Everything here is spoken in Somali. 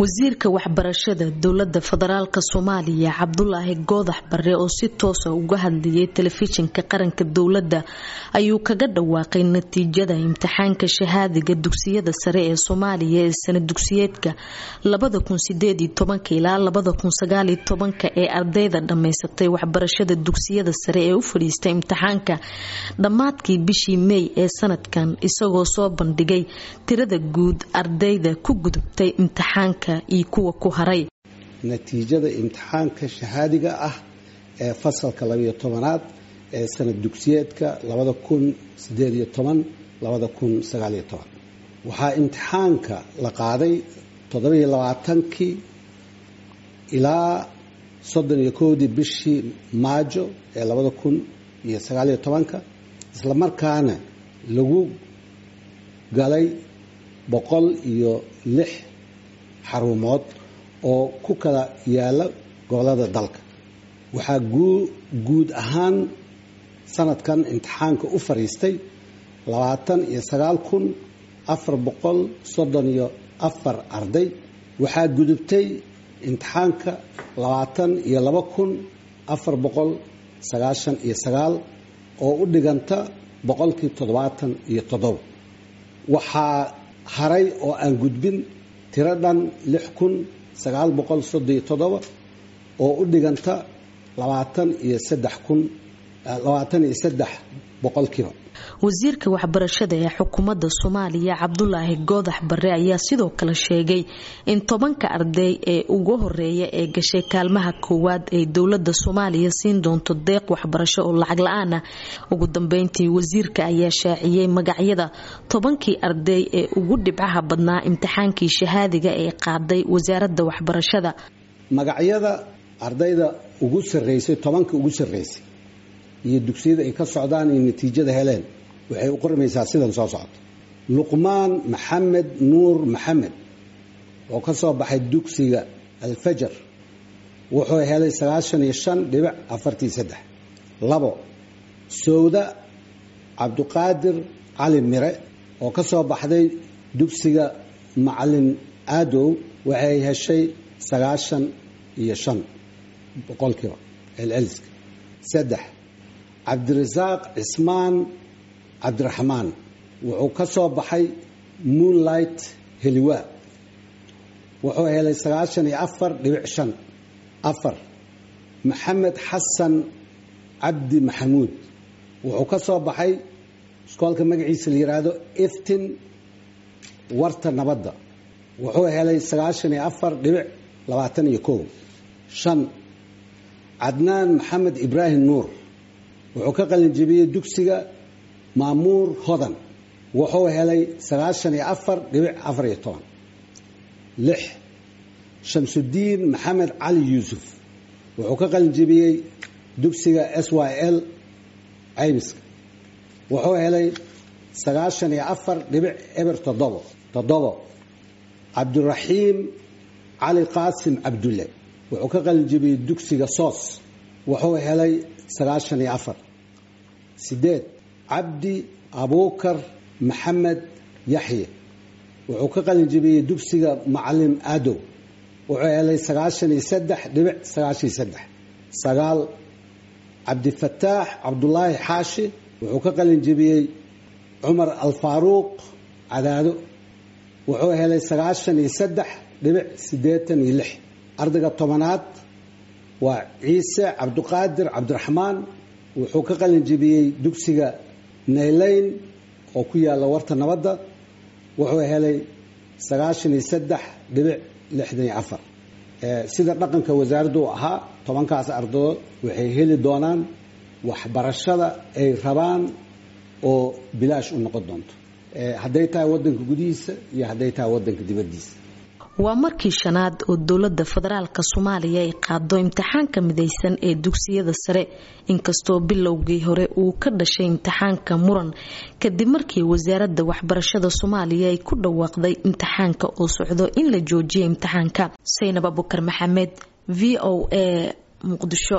wasiirka waxbarashada dowlada federaalk soomaaliya cabdulaahi goodax bare oo si toosa uga hadlayay telefishinka qaranka dowladda ayuu kaga dhawaaqay natiijada imtixaanka shahaadiga dugsiyada sare ee soomaaliya ee sana dugsiyeedka ilaa ee ardayda dhammaysatay waxbarashada dugsiyada sare ee u fadhiistay imtixaanka dhammaadkii bishii mey ee sanadkan isagoo soo bandhigay tirada guud ardayda ku gudubtay imtixaanka iyo kuwa ku haray natiijada imtixaanka shahaadiga ah ee fasalka labayo tobanaad ee sanad dugsiyeedka labada kun sideediyo toban labada kun sagaaliyo toban waxaa imtixaanka la qaaday toddobiyo labaatankii ilaa soddon iyo kowdii bishii maajo ee labada kun iyo sagaaliyo tobanka isla markaana lagu galay boqol iyo lix xarumood oo ku kala yaala gobolada dalka waxaa guud ahaan sanadkan imtixaanka u fariistay labaatan iyo sagaal kun afar boqol soddon iyo afar arday waxaa gudubtay imtixaanka labaatan iyo laba kun afar boqol sagaashan iyo sagaal oo u dhiganta boqolkii toddobaatan iyo toddoba waxaa haray oo aan gudbin tiro dhan lix kun sagaal boqol soddon iyo toddoba oo u dhiganta labaatan iyo saddex kun labaatan iyo saddex boqolkiiba wasiirka waxbarashada ee xukuumadda soomaaliya cabdulaahi goodax bare ayaa sidoo kale sheegay in tobanka arday ee ugu horeeya ee gashay kaalmaha koowaad ee dowlada soomaaliya siin doonto deeq waxbarasho oo lacag la-aan ah ugu dambeyntii wasiirka ayaa shaaciyey magacyada tobankii arday ee ugu dhibcaha badnaa imtixaankii shahaadiga ee qaaday wasaaradda waxbarashada magacyada ardayda ugu sareysay tobanka ugu sareysay iyo dugsiyada ay ka socdaan iyo natiijada heleen waxay u qormaysaa sidan soo socota luqmaan maxamed nuur maxamed oo ka soo baxay dugsiga alfajar wuxuu helay sagaashan iyo shan dhibic afartii saddex labo sowda cabduqaadir cali mire oo ka soo baxday dugsiga macalin aadow waxay heshay sagaashan iyo shan boqolkiiba celceliska saddex cabdirasaaq cismaan cabdiraxmaan wuxuu ka soo baxay moonlight heliwa wuxuu helay sagaashan iyo afar dhibic shan afar maxamed xasan cabdi maxamuud wuxuu ka soo baxay iskoolka magaciisa la yidhaahdo iftin warta nabadda wuxuu helay sagaashan iyo afar dhibic labaatan iyo kow shan cadnaan maxamed ibraahim nuur wuxuu ka qalinjibiyey dugsiga maamuur hodan wuxuu helay sagaashan iyo afar dhibic afar iyo toban lix shamsudiin maxamed cali yuusuf wuxuu ka qalinjibiyey dugsiga s y l caymiska wuxuu helay sagaashan iyo afar dhibic eber toddobo toddobo cabdiraxiim cali qaasim cabdulle wuxuu ka qalinjibiyey dugsiga soos wuxuu helay sagaashan iyo afar sideed cabdi abuukar maxamed yaxye wuxuu ka qalinjibiyey dugsiga macalin aadow wuxuu helay sagaashan iyo saddex dhibic sagaashan iyo saddex sagaal cabdifataax cabdulaahi xaashi wuxuu ka qalinjibiyey cumar alfaaruuq cadaado wuxuu helay sagaashan iyo saddex dhibic siddeetan iyo lix ardayga tobanaad waa ciise cabduqaadir cabdiraxmaan wuxuu ka qalinjibiyey dugsiga naylayn oo ku yaalla warta nabadda wuxuu helay sagaashan iyo saddex dhibic lixdan iyo afar sida dhaqanka wasaaraddu u ahaa tobankaas ardadood waxay heli doonaan waxbarashada ay rabaan oo bilaash u noqon doonto hadday tahay wadanka gudihiisa iyo hadday tahay wadanka dibaddiisa waa markii shanaad oo dowlada federaalka soomaaliya ay qaado imtixaanka midaysan ee dugsiyada sare inkastoo bilowgii hore uu ka dhashay imtixaanka muran kadib markii wasaaradda waxbarashada soomaaliya ay ku dhawaaqday imtixaanka oo socdo in la joojiyo imtixaanka saynab abukar maxamed v o a muqdisho